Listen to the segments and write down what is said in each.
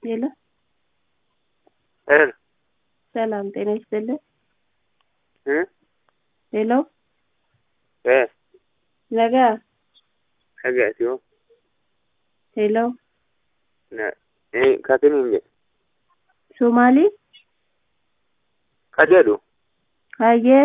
ሄሎ ሄሎ ሰላም ጤና ይስጥልን። እ ሄሎ እ ነጋ dhagaatiyo ሄሎ na eh katinin je ሶማሊ ka jedhu hayyee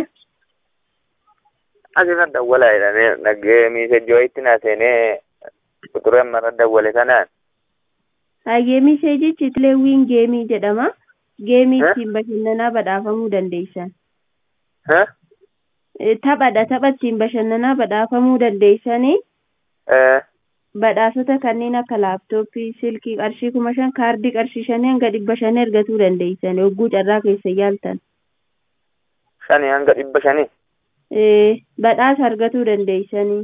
asirra dawwala jedhamee dhaggee miisejjoo itti na seenee quxureen marra dawwale kanaan hayyee miseejichi tileewwiin geemii jedhama geemii Eh? ittiin bashannanaa badhaafamuu dandeessan ha Eh, taphadha tapha ittiin bashannanaa badhaafamuu dandeessanii eh badhaasota kanneen akka laaptooppii silkii qarshii kuma shan kaardii qarshii shanii hanga dhibba shanii argatuu dandeessan hogguu carraa keessa yaaltan shanii hanga dhibba shanii Eh, badhaasa argatuu dandeessanii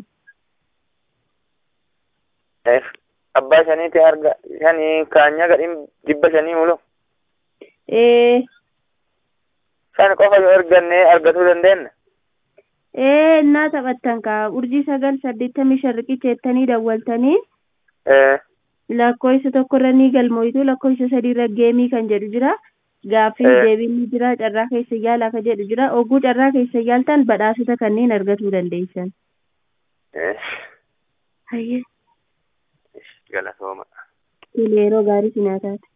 eh abbaa shaniiti harga shanii kaanya gadhin dhibba shanii mulu Eh, shan qofa yoo ergannee argatuu dandeenya ee innaa taphattan kaa urjii sagal saddeettamii shan riqicha jettanii dawwaltanii eh lakkoofsa tokkorra ni galmoitu lakkoofsa sadiirra geemii kan jedhu jira gaaffii Eh. deebiin ni jira carraa keessa yaalaa kan jedhu jira ogguu carraa keessa yaaltan badhaasota kanneen argatuu dandeessan eh hayyee galatooma yeroo gaarii sinaa taate